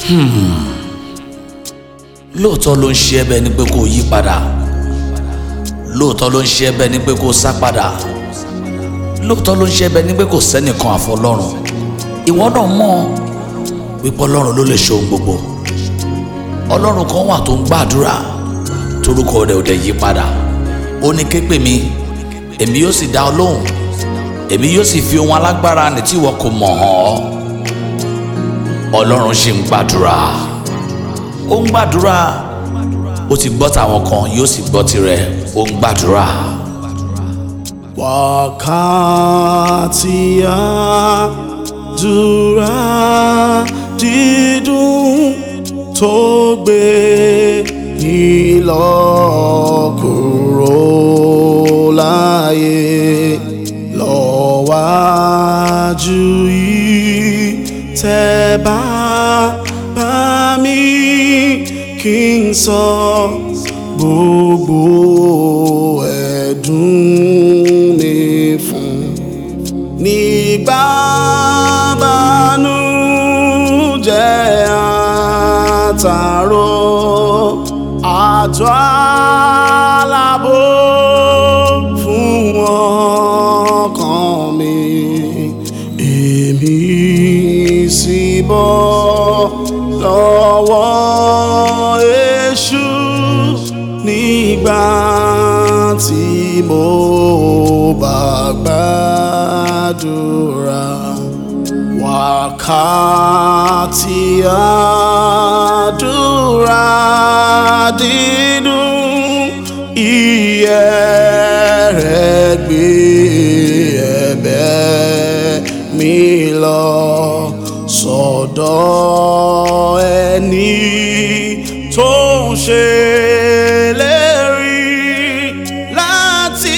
lóòótọ́ ló ń ṣe ẹ́ bẹ́ẹ̀ ni pé kó o yí padà lóòótọ́ ló ń ṣe ẹ́ bẹ́ẹ̀ ni pé kó o sá padà lóòótọ́ ló ń ṣe ẹ́ bẹ́ẹ̀ ni pé kò sẹ́nìkan àfọlọ́run ìwọ náà mọ̀ wípé ọlọ́run ló lè ṣe ohun gbogbo ọlọ́run kan wà tó ń gbàdúrà torúkọ rẹ̀ ò dẹ̀ yí padà ó ní ké pè mí èmi yóò sì dá ọ lóhùn èmi yóò sì fi ohun alágbára ní tí ìwọ kò mọ̀ hàn ọ́ ọlọ́run ṣì ń gbàdúrà ó ń gbàdúrà ó ti gbọ́ tàwọn kan yóò sì gbọ́ tirẹ̀ ó ń gbàdúrà. wákàtí àdúrà dídùn tó gbé ìlọ kúrò láyé lọ́wájú yìí tẹ́ bá bá mi kí n sọ gbogbo ẹ̀dùn mi fún nígbà bánújẹ́ àtàrò àjọ alábò fún ọkàn mi èmi sì bọ́ lọ́wọ́ èṣù nígbà tí mo bá gbàdúrà wákàtí àdúrà dídùn iye rẹ̀ gbé ẹ̀bẹ̀ mi lọ sọ́dọ̀ ẹni tó ń ṣe lérí láti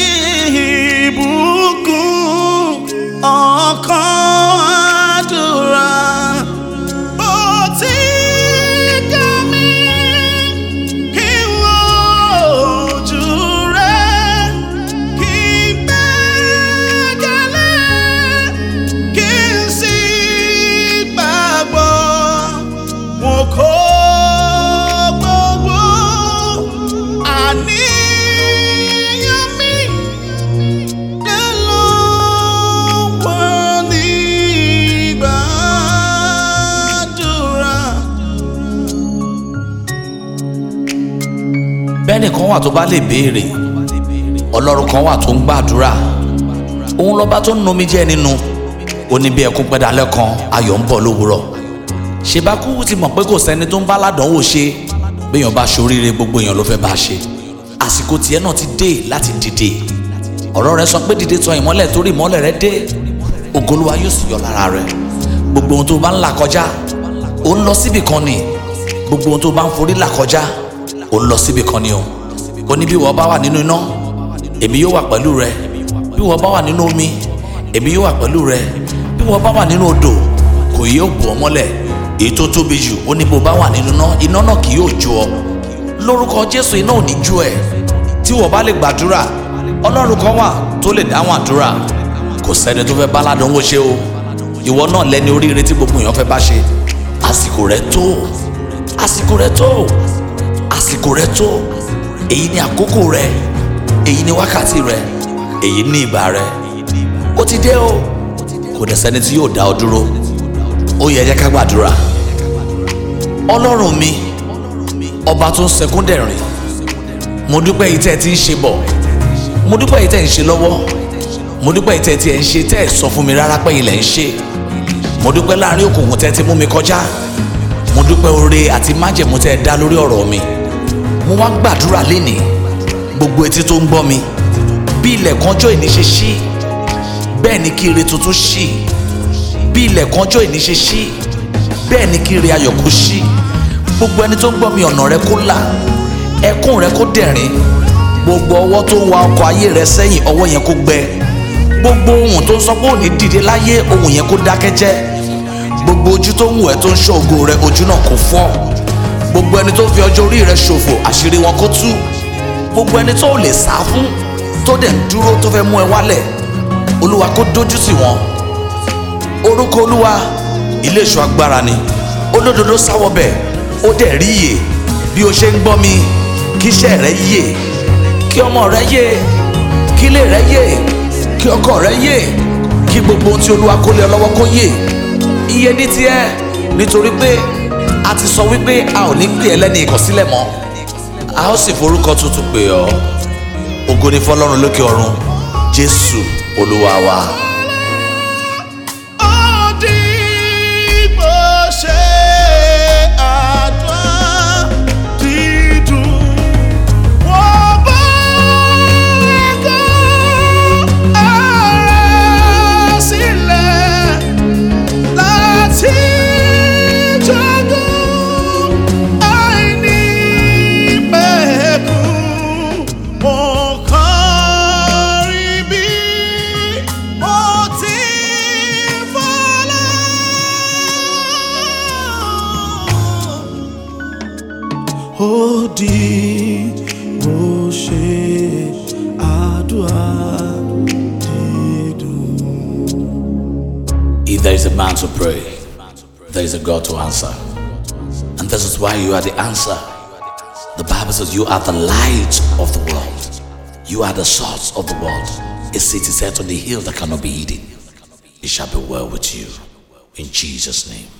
ìbùkún ọkàn àdúrà ó ti ká mi kí n wo ojú rẹ̀ kí n gbẹ́kẹ̀lé kí n sì gbàgbọ́ mo kó gbogbo àníyàn mi dé lọ́wọ́ nígbàdúrà. bẹ́ẹ̀ni kan wà tó bá lè béèrè ọlọ́run kan wà tó ń gbàdúrà òun lọ́ba tó ń nomi jẹ́ nínú ó ní bí ẹkún pẹ́dálẹ́ kan ayọ̀ ń bọ̀ lówùúrọ̀ ṣèbákú ti mọ̀ pé kò sẹ́ni tó ń bá ládánwò ṣe béèyàn bá ṣoríire gbogbo èèyàn ló fẹ́ bá ṣe àsìkò tiẹ̀ náà ti dé láti dìde ọ̀rọ̀ rẹ sọ pé dìde tọ̀ ìmọ́lẹ̀ torí ìmọ́lẹ̀ rẹ dé ògolúwa yóò sì yọ lára rẹ gbogbo ohun tó bá ń là kọjá ó ń lọ síbì kan ni gbogbo ohun tó bá ń forí là kọjá ó ń lọ síbì kan ni o ó ní bí wọ́n bá wà nínú iná èmi yóò wà pẹ̀lú rẹ bí wọ́n bá wà nínú omi èmi yóò wà pẹ̀lú rẹ bí wọ́n bá wà nínú odò kò yóò bò ọ́ mọ́lẹ̀ èyí tó tóbi jù ó ní bó bá wà nínú iná iná náà kì yóò jó ọ lórúkọ jésù iná ò ní jó ẹ tí wọ́n bá lè gbàdúrà ọlọ́run kan wà tó lè dáhùn àdúrà kò sẹ́ni tó fẹ́ bá ládánwò ṣe o ìwọ náà lẹ́ni oríire tí gbogbo èèyàn fẹ́ bá ṣe àsìkò rẹ tó àsìkò rẹ tó àsìkò rẹ tó èyí ni àkókò rẹ èyí ni wákàtí rẹ èyí ni ìgbà rẹ ó ti dé o kò dẹ̀ sẹ́ni tí yóò dá ọ dúró ó yẹ jẹ́ ká gbàdúrà ọlọ́run mi ọba tó ń sẹkún dẹ̀rìn mo dúpẹ́ yìí tẹ́ ẹ ti ń ṣe bọ̀ mo dúpẹ́ yìí tẹ́ ẹ ń ṣe lọ́wọ́ mo dúpẹ́ yìí tẹ́ ẹ ti ẹ̀ ń ṣe tẹ́ ẹ sọ fún mi rárá pé ilẹ̀ ń ṣe mo dúpẹ́ láàrin òkùnkùn tẹ́ ẹ ti mú mi kọjá mo dúpẹ́ oore àti májẹ̀mú tẹ́ ẹ dá lórí ọ̀rọ̀ mi mo wá gbàdúrà lénìí gbogbo etí tó ń gbọ́ mi bí ilẹ̀kùn ọjọ́ ìní ṣe ṣí bẹ́ẹ̀ ni kí ire tuntun ṣí bí ilẹ̀kùn ọjọ́ ìní ṣe ṣí bẹ́ẹ̀ ni kí ire ayọ̀ kó ṣí gbogbo ẹni tó ń gbọ́ mi ọ̀nà rẹ kó là ẹkún rẹ kó dẹ̀rín gbogbo ọwọ́ tó ń wa ọkọ̀ ayé rẹ sẹ́yìn ọwọ́ yẹn kó gbẹ gbogbo ohun tó ń sọ pé òní dìde láyé ohun yẹn kó dákẹ́ jẹ́ gbogbo ojú tó ń wù ẹ́ tó ń ṣọ́ ògo rẹ ojú náà kò fọ́ gbogbo ẹni tó fi ọjọ́ orí rẹ ṣòfò àṣírí wọn kó tú gbogbo ẹni tó lè sá fún tó dẹ̀ ń dúró tó fẹ́ mú ẹ wálẹ̀ olúwa kó dójú tì wọ́n orúkọ olúwa ilé ìṣọ́ agbára ni olódodo sáwọ́ bẹ̀ ó dẹ̀ rí yè bí o ṣe ń gbọ́ mi kí iṣẹ́ rẹ yè kí ọmọ rẹ yè kí ilé rẹ yè kí ọkọ rẹ yè kí gbogbo ohun tí olúwa kó lé ọ lọ́wọ́ kó yè iye ní tiẹ̀ nítorí pé a ti sọ wípé a ò ní pè ẹ́ lẹ́ni ìkọ̀sílẹ̀ mọ́ a ó sì forúkọ tuntun pè ọ́ ògo ni fọlọ́run lókè ọ̀run jésù olúwa wa. Òdìgbò ṣe àdúrà dídùn. Wọ́n bá ẹ̀kọ́ ara sílẹ̀ láti jogún àìní pẹ̀kun. Mo kàn rí bí mo ti fọlọ́. Ó di bó ṣe àdúrà dídùn. If there is a man to pray, there is a God to answer. And this is why you are the answer. The Bible says you are the light of the world. You are the salt of the world. A city set on the hill that cannot be hidden. It shall be well with you. In Jesus' name.